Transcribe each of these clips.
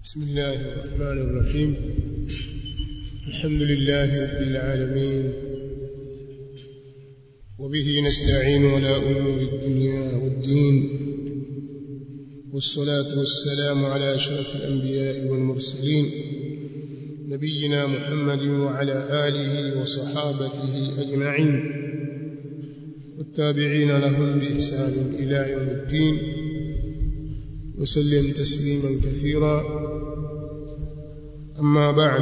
بسم الله الرحمن الرحيم الحمد لله رب العالمين وبه نستعين على أمور الدنيا والدين والصلاة والسلام على أشرف الأنبياء والمرسلين نبينا محمد وعلى آله وصحابته أجمعين والتابعين لهم بإحسان إلى يوم الدين وسلم تسليما كثيرا أما بعد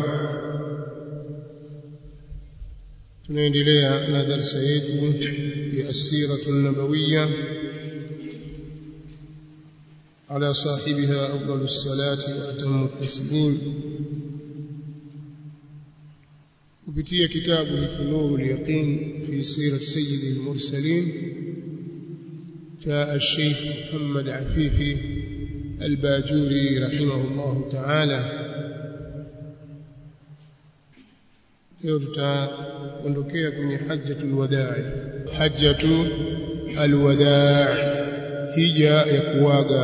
tunaendelea na darsa yetu ya asiratu nabawiya ala sahibiha afdalu salati wa atamu taslim kupitia kitabu hiki nuru lyaqin fi sirat sayyidi lmursalin جاء الشيخ محمد عفيفي الباجوري رحمه الله تعالى leo tutaondokea kwenye hajjatul wadaa hajjatu alwadaa hija ya kuaga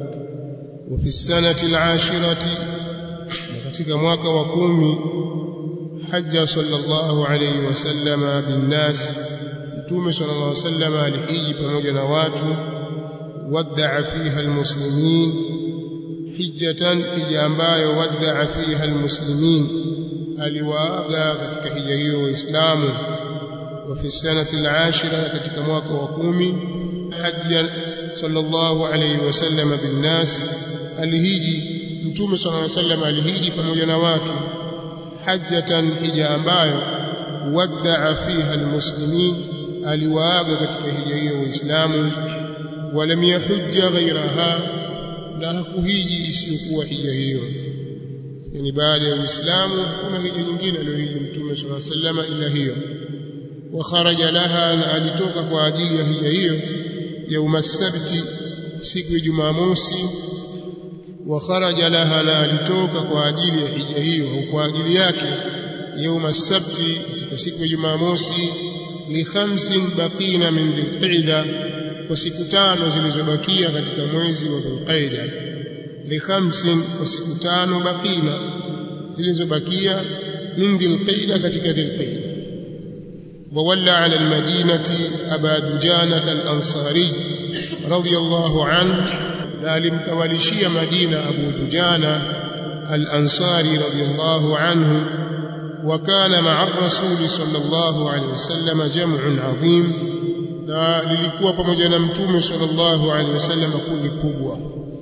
wa fi sanati alashirati na katika mwaka wa kumi hajja sallallahu alayhi wasallama binnas mtume sallallahu alayhi wasallama alihiji pamoja na watu waddaa fiha almuslimin hijjatan hija ambayo waddaa fiha almuslimin aliwaaga katika hija hiyo waislamu wa fi sanati al-ashira katika mwaka wa kumi hajja sallallahu alayhi wasallam bin nas alihiji mtume sallallahu alayhi wasallam alihiji pamoja na watu hajjatan hija ambayo waddaa fiha almuslimin aliwaaga katika hija hiyo waislamu walam yahujja ghayraha na hakuhiji isiyokuwa hija hiyo yani baada ya Uislamu kuna hija nyingine aliyohiji Mtume صلى الله عليه وسلم ila hiyo wa kharaja laha na alitoka kwa ajili ya hija hiyo yauma sabti siku ya Jumamosi wa kharaja laha na alitoka kwa ajili ya hija hiyo au kwa ajili yake yauma sabti katika siku ya Jumamosi li khamsin baqina min dhilqa'da kwa siku tano zilizobakia katika mwezi wa dhulqa'da likhamsin kwa siku tano bakina zilizobakia min dhilqaida katika dhilqaida wawalla ala almadinati aba dujanat alansari radiyallahu anhu na alimtawalishia madina abu dujana alansari radiyallahu anhu وكان مع الرسول صلى الله عليه وسلم جمع عظيم na lilikuwa pamoja na mtume sallallahu alaihi wasallam kundi kubwa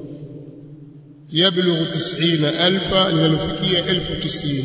yablughu 90000 linalofikia 1090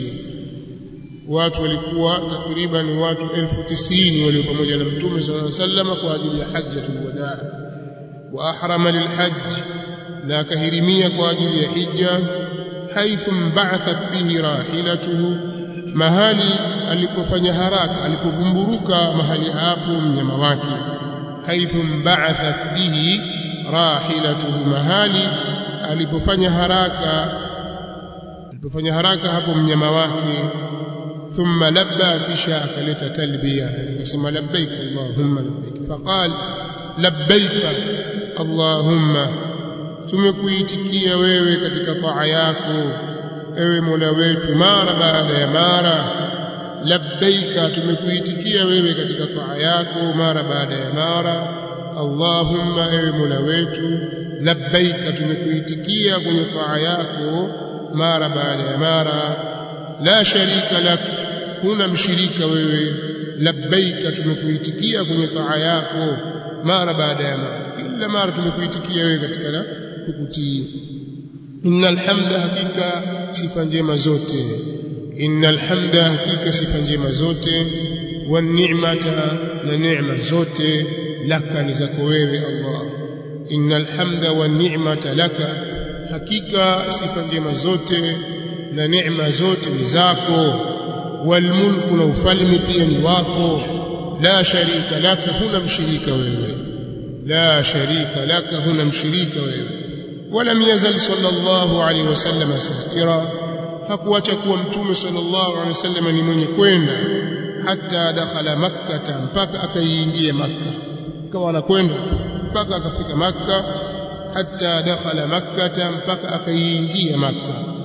watu walikuwa takriban watu 1090 walio pamoja na mtume sallallahu alaihi wasallam kwa ajili ya hajjatul wadaa wa ahrama lilhajj na akahirimia kwa ajili ya hija haithu ba'athat bihi rahilatuhu mahali alipofanya haraka alipovumburuka mahali hapo mnyama wake haithu ba'athat bihi rahilatuhu mahali alipofanya haraka alipofanya haraka hapo mnyama wake thumma labba kisha akaleta talbiya akasema labbaik allahumma labbaik faqal labbaik allahumma tumekuitikia wewe katika taa yako ewe mola wetu mara baada ya mara labbaika tumekuitikia wewe katika taa yako mara baada ya mara allahumma ewe mola wetu labbaika tumekuitikia kwenye taa yako mara baada ya mara la sharika lak huna mshirika wewe labbaika tumekuitikia kwenye taa yako mara baada ya mara kila mara tumekuitikia wewe katika kukutii innal hamda hakika sifa njema zote innal hamda hakika sifa njema zote wan ni'mata na neema zote laka ni zako wewe Allah innal hamda wan ni'mata laka hakika sifa njema zote na neema zote ni zako wal mulku na ufalme pia ni wako la sharika laka huna mshirika wewe la sharika laka huna mshirika wewe ولم يزل صلى الله عليه وسلم سائرا hakuacha kuwa mtume sallallahu alaihi wasallam ni mwenye kwenda hata dakhala makkah mpaka akaiingia makkah kama anakwenda mpaka akafika makkah hatta dakhala makkah mpaka akaiingia makkah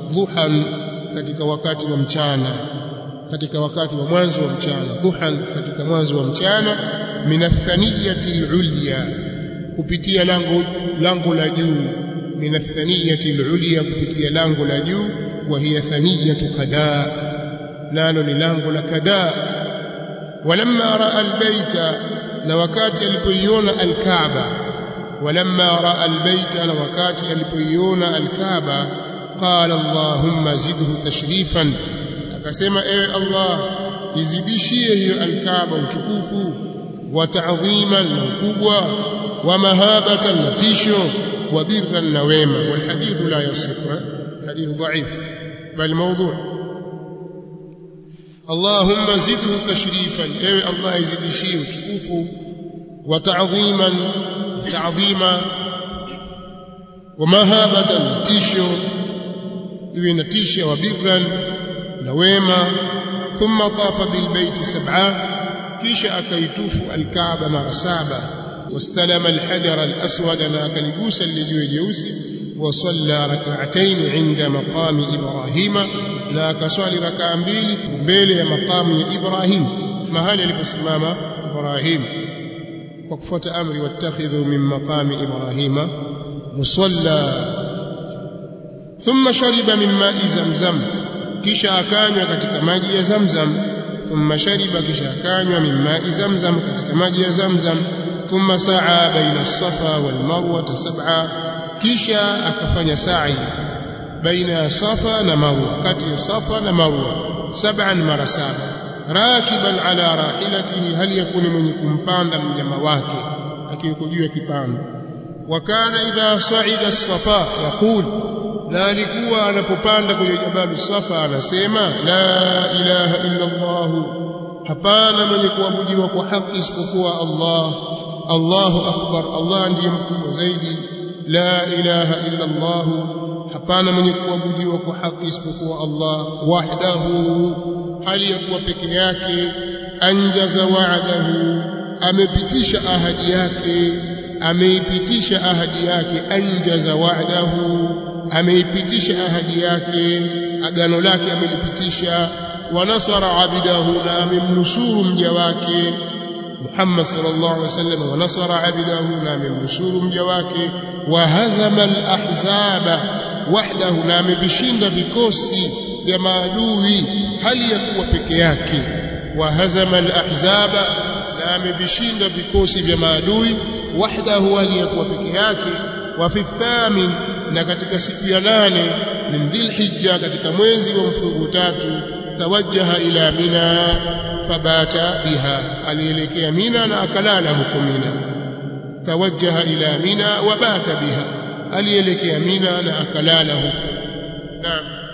dhuhan katika wakati wa mchana katika wakati wa mwanzo wa mchana dhuhan katika mwanzo wa mchana min athaniyati alulya kupitia lango lango la juu min athaniyati alulya kupitia lango la juu wa hiya thaniyatu kada nalo ni lango la kada walamma raa albayta na wakati alipoiona alkaaba walamma raa albayta na wakati alipoiona alkaaba qala allahumma zidhu tashrifan akasema ewe allah izidishie hiyo alkaaba utukufu wa ta'dhiman na ukubwa wa mahabatan na tisho wa birran na wema wal hadithu la yasifu hadith dhaif bal mawdu' اللهم زده تشريفا اي الله يزيدشيه utukufu وتعظيما تعظيما ومهابه tisho iwe na tisho wa birran na wema thumma tafa bil bait sab'a kisha akaitufu alkaaba mara saba wastalama alhajar alaswad na akaligusa lile jeusi وصلى ركعتين عند مقام إبراهيم لا كسوالي ركعة mbili mbele ya maqamu ya Ibrahim mahali aliposimama Ibrahim kwa kufuata amri wattakhidhu min maqami Ibrahima musalla thumma shariba min ma'i zamzam kisha akanywa katika maji ya zamzam thumma shariba kisha akanywa min ma'i zamzam katika maji ya zamzam thumma sa'a baina as-safa wal marwa sab'a kisha akafanya sa'i baina ya safa na marwa kati ya safa na marwa sab'an mara saba rakiban ala rahilatihi hal yakuni mwenye kumpanda mnyama wake akiwa juu ya kipando wa kana idha sa'ida as-safa yaqul na alikuwa anapopanda kwenye jabalu safa anasema la ilaha illa allah hapana mwenye kuabudiwa kwa haki isipokuwa allah allahu akbar allah ndiye mkubwa zaidi la ilaha illa Allah hapana mwenye kuabudiwa kwa haki isipokuwa Allah wahdahu hali ya kuwa peke yake anjaza wa'dahu amepitisha ahadi yake ameipitisha ahadi yake anjaza wa'dahu ameipitisha ahadi yake agano lake amelipitisha wa nasara abidahu na amemnusuru mja wake Muhammad sallallahu alaihi wasallam wa nasara abidahu na amemnusuru mja wake wa hazama al-ahzaba wahdahu na amevishinda vikosi vya maadui hali ya kuwa peke yake wa hazama al-ahzaba na amevishinda vikosi vya maadui wahdahu hali ya kuwa peke yake wa fi thamin na katika siku ya nane min dhilhijja katika mwezi wa mfungu tatu tawajjaha ila mina fabata biha alielekea mina na akalala huko mina tawajjaha ila mina wabata biha alielekea mina na akalala huko naam